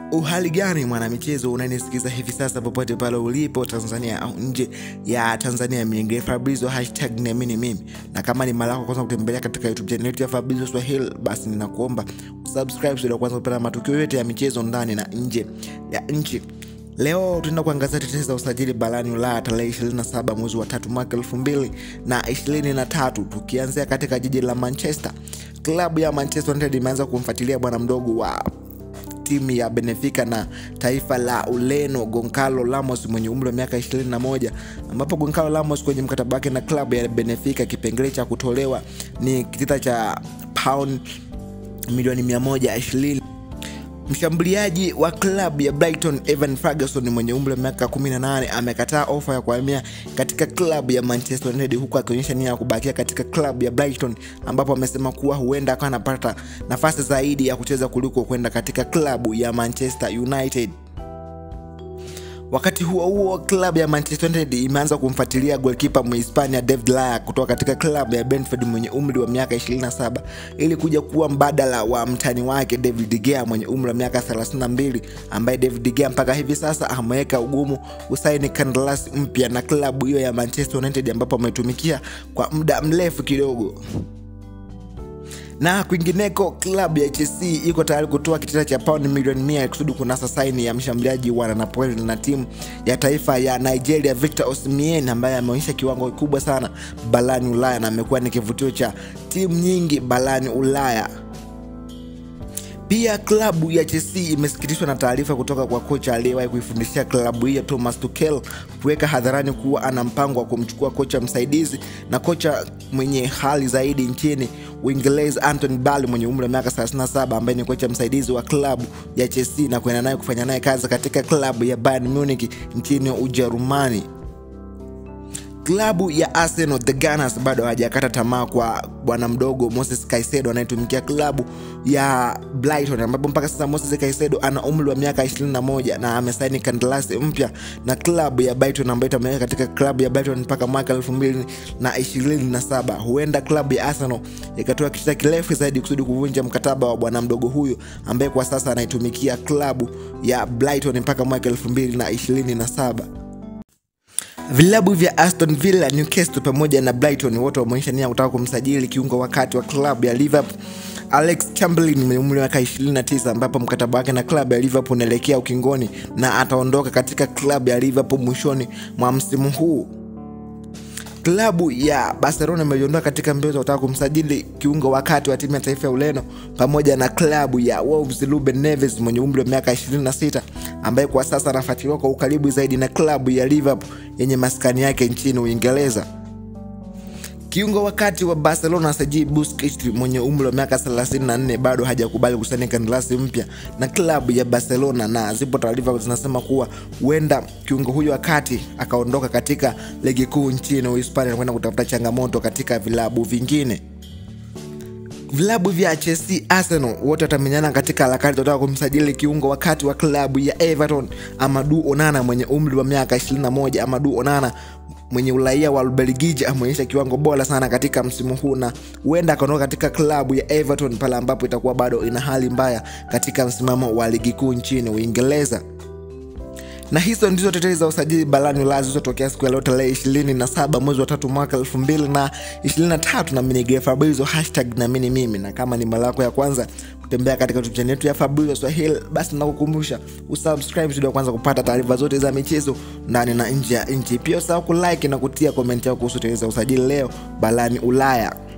uhali gani mwanamichezo unanisikiza hivi sasa popote pale ulipo tanzania au nje ya tanzania mingine fabrizo hashtag niamini mimi na kama ni mara yako kwanza kutembelea katika youtube channel yetu ya fabrizo swahili basi ninakuomba usubscribe ili kwanza kupata matukio yote ya michezo ndani na nje ya nchi leo tunaenda kuangazia tetesi za usajili barani ulaya tarehe 27 mwezi wa tatu mwaka 2023 tukianzia katika jiji la manchester klabu ya manchester united imeanza kumfuatilia bwana mdogo wa timu ya Benfica na taifa la Ureno Goncalo Ramos mwenye umri wa miaka 21, ambapo Goncalo Ramos kwenye mkataba wake na klabu ya Benfica kipengele cha kutolewa ni kitita cha pound milioni 120. Mshambuliaji wa klabu ya Brighton Evan Ferguson mwenye umri wa miaka 18 amekataa ofa ya kuhamia katika klabu ya Manchester United huku akionyesha nia ya kubakia katika klabu ya Brighton ambapo amesema kuwa huenda akawa anapata nafasi zaidi ya kucheza kuliko kwenda katika klabu ya Manchester United. Wakati huo huo, klabu ya Manchester United imeanza kumfuatilia golkipa Mhispania David Laya kutoka katika klabu ya Brentford mwenye umri wa miaka 27 ili kuja kuwa mbadala wa mtani wake David De Gea mwenye umri wa miaka 32, ambaye David De Gea mpaka hivi sasa ameweka ugumu usaini kandarasi mpya na klabu hiyo ya Manchester United ambapo ametumikia kwa muda mrefu kidogo na kwingineko klabu ya Chelsea iko tayari kutoa kitita cha paundi milioni mia kusudi kunasa saini ya mshambuliaji wa Napoli na timu ya taifa ya Nigeria Victor Osimhen ambaye ameonyesha kiwango kikubwa sana barani Ulaya na amekuwa ni kivutio cha timu nyingi barani Ulaya. Pia klabu ya Chelsea imesikitishwa na taarifa kutoka kwa kocha aliyewahi kuifundishia klabu hiyo Thomas Tuchel kuweka hadharani kuwa ana mpango wa kumchukua kocha msaidizi na kocha mwenye hali zaidi nchini Uingereza Anthony Barley mwenye umri wa miaka 37 ambaye ni kocha msaidizi wa klabu ya Chelsea na kuenda naye kufanya naye kazi katika klabu ya Bayern Munich nchini Ujerumani. Klabu ya Arsenal the Gunners bado hawajakata tamaa kwa bwana mdogo Moses Caicedo anayetumikia klabu ya Brighton, ambapo mpaka sasa Moses Caicedo ana umri wa miaka 21 na amesaini kandarasi mpya na klabu ya Brighton ambayo itamweka katika klabu ya Brighton mpaka mwaka 2027. Huenda klabu ya Arsenal ikatoa kitita kirefu zaidi kusudi kuvunja mkataba wa bwana mdogo huyu ambaye kwa sasa anaitumikia klabu ya Brighton mpaka mwaka 2027. Vilabu vya Aston Villa, Newcastle pamoja na Brighton wote wameonyesha nia kutaka kumsajili kiungo wakati wa klabu ya Liverpool Alex Chamberlain mwenye umri wa miaka 29 ambapo mkataba wake na klabu ya Liverpool unaelekea ukingoni na ataondoka katika klabu ya Liverpool mwishoni mwa msimu huu. Klabu ya Barcelona imejiondoa katika mbio za kutaka kumsajili kiungo wakati wa timu ya taifa ya Ureno pamoja na klabu ya Wolves Ruben Neves mwenye umri wa miaka 26 ambaye kwa sasa anafuatiliwa kwa ukaribu zaidi na klabu ya Liverpool yenye maskani yake nchini Uingereza. Kiungo wakati wa Barcelona Sergi Busquets mwenye umri wa miaka 34 bado hajakubali kusaini kandarasi mpya na klabu ya Barcelona, na zipo taarifa zinasema kuwa huenda kiungo huyo wakati akaondoka katika ligi kuu nchini Uhispania na kwenda kutafuta changamoto katika vilabu vingine. Vilabu vya Chelsea, Arsenal wote watamenyana katika harakati za kutaka kumsajili kiungo wakati wa klabu ya Everton Amadou Onana mwenye umri wa miaka 21. Amadou Onana mwenye uraia wa Ubelgiji ameonyesha kiwango bora sana katika msimu huu na huenda akaondoka katika klabu ya Everton pale ambapo itakuwa bado ina hali mbaya katika msimamo wa ligi kuu nchini Uingereza na hizo ndizo tetezi za usajili barani Ulaya zilizotokea siku ya leo tarehe 27 mwezi wa tatu mwaka 2023 na mimi Fabrizio hashtag na mimi mimi, na kama ni mara yako ya kwanza kutembea katika YouTube channel yetu ya Fabrizio Swahili, basi nakukumbusha usubscribe ili kwanza kupata taarifa zote za michezo ndani na nje ya nchi. Pia usahau kulike na kutia comment yako kuhusu tetezi za usajili leo barani Ulaya.